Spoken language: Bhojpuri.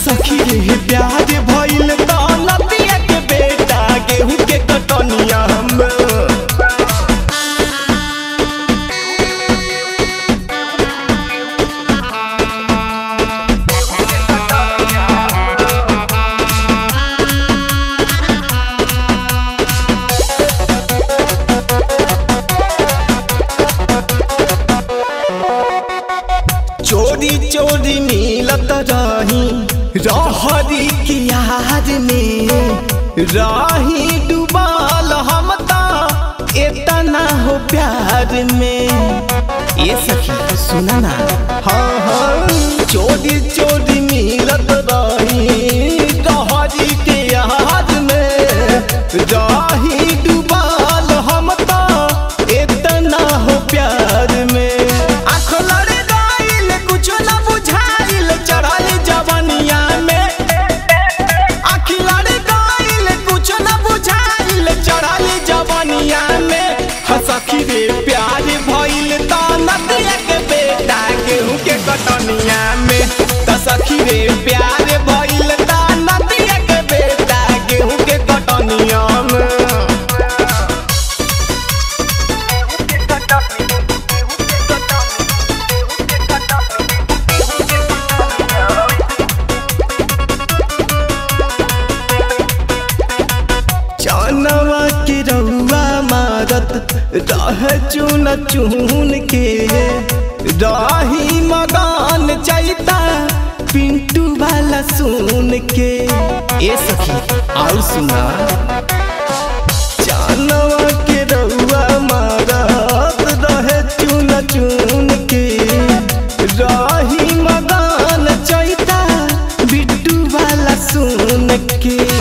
सखी रे प्यार भइल त नदिया के बेटा गेहूं के कटनिया में चोरी चोरी मिलत रही रहरी की याद में रही डूबल हम त इतना हो प्यार में ये सखी सुना ना हाँ हाँ चोरी चोरी मिलत रही रहरी के याद में रही डूबल हम त इतना हो प्यार में आँख लड़ गइल कुछ न बुझाइल चढ़ल जवनिया में आँख लड़ गइल कुछ न बुझाइल चढ़ल जवनिया में हसखी रे प्यार भइल त नदिया के बेटा गेहूं के कटनिया में त सखी रे प्यार भइल त नदिया के बेटा गेहूं के कटनिया में जानवा के रउआ मारत रह चुन चुन के राही मगान चैता पिंटू वाला सुन के ए सखी और सुना जानवा के रउआ मारत रह चुन चुन के राही मगान चैता बिट्टू वाला सुन के